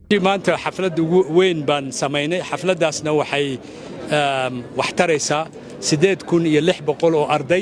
maanta xaflad ugu weyn baan samaynay xafladdaasna waxay wax taraysaa siddeed kun iyo lix boqol oo arday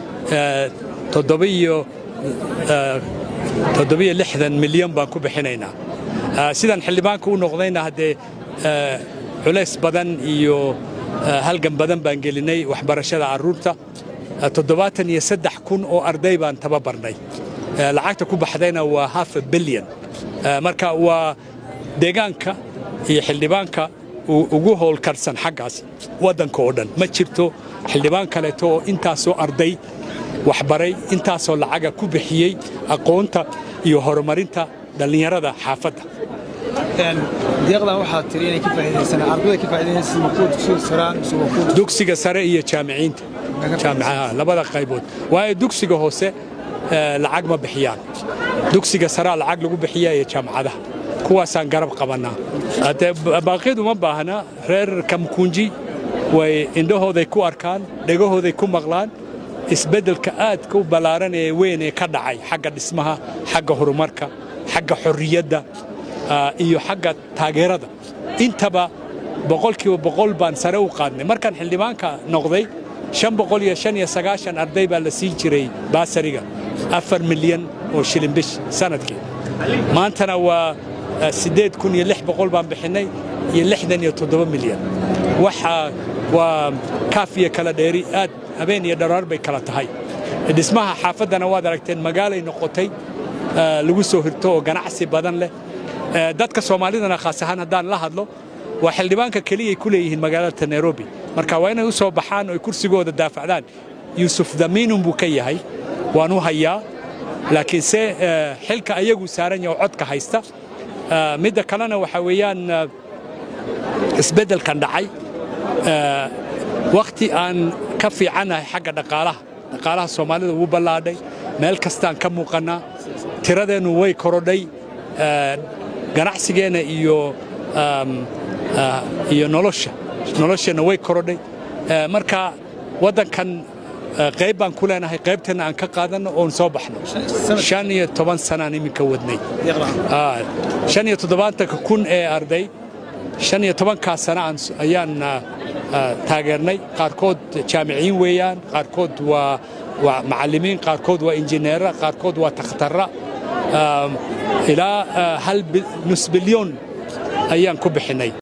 toddobiyo lixdan milyan baan ku bixinaynaa sidaan xildhibaanka u noqdayna haddee culays badan iyo halgan badan baan gelinay waxbarashada carruurta toddobaatan iyo saddex kun oo arday baan tababarnay lacagta ku baxdayna waa half a bilyan marka waa deegaanka iyo xildhibaanka ugu howlkarsan xaggaas waddanka oo dhan ma jirto xildhibaan kaleeto oo intaasoo arday waxbaray intaasoo lacaga ku bixiyey aqoonta iyo horumarinta dhallinyarada xaafadda deeqdan waxaad tiri inay ka faa'iidaysan ardayda ka faa'iidaysan ma kuwa dugsiga saraan mise waa kuwa dugsiga sare iyo jaamiciinta jaamicaha labada qaybood waayo dugsiga hoose lacag ma bixiyaan dugsiga saraa lacag lagu bixiya iyo jaamacadaha kuwaasaan garab qabannaa haddee baaqyadu ma baahna reer kamkunji way indhahooday ku arkaan dhegahooday ku maqlaan isbeddelka aadka u ballaaran ee weyn ee ka dhacay xagga dhismaha xagga horumarka xagga xorriyadda iyo xagga taageerada intaba boqolkiiba boqol baan sare u qaadnay markaan xildhibaanka noqday shan boqol iyo shan iyo sagaashan arday baa la siin jiray baasariga afar milyan oo shilin bish sanadkii maantana waa siddeed kun iyo lix boqol baan bixinnay iyo lixdan iyo toddoba milyan waxa waa kaaf iyo kala dheeri aad habeen iyo dharaar bay kala tahay dhismaha xaafaddana waad aragteen magaalay noqotay lagu soo hirto oo ganacsi badan leh dadka soomaalidana khaas ahaan haddaan la hadlo waa xildhibaanka keliyay ku leeyihiin magaalada nairobi marka waa inay u soo baxaan oo kursigooda daafacdaan yuusuf damiinun buu ka yahay waan u hayaa laakiinse xilka ayagu saaran yaho codka haysta midda kalena waxaa weeyaan isbeddelkan dhacay wakhti aan ka fiicannahay xagga dhaqaalaha dhaqaalaha soomaalida wuu ballaadhay meel kastaan ka muuqannaa tiradeennu way korodhay ganacsigeenna iyo iyo nolosha nolosheenna way korodhay marka waddankan qayb baan ku leenahay qaybteenna aan ka qaadanno oon soo baxno shan iyo toban sanaan iminka wadnay shan iyo toddobaatanka kun ee arday shan iyo tobankaa sana ayaan taageernay qaarkood jaamiciin weeyaan qaarkood waa waa macallimiin qaarkood waa injineera qaarkood waa takhtara ilaa hal nus bilyoon ayaan ku bixinnay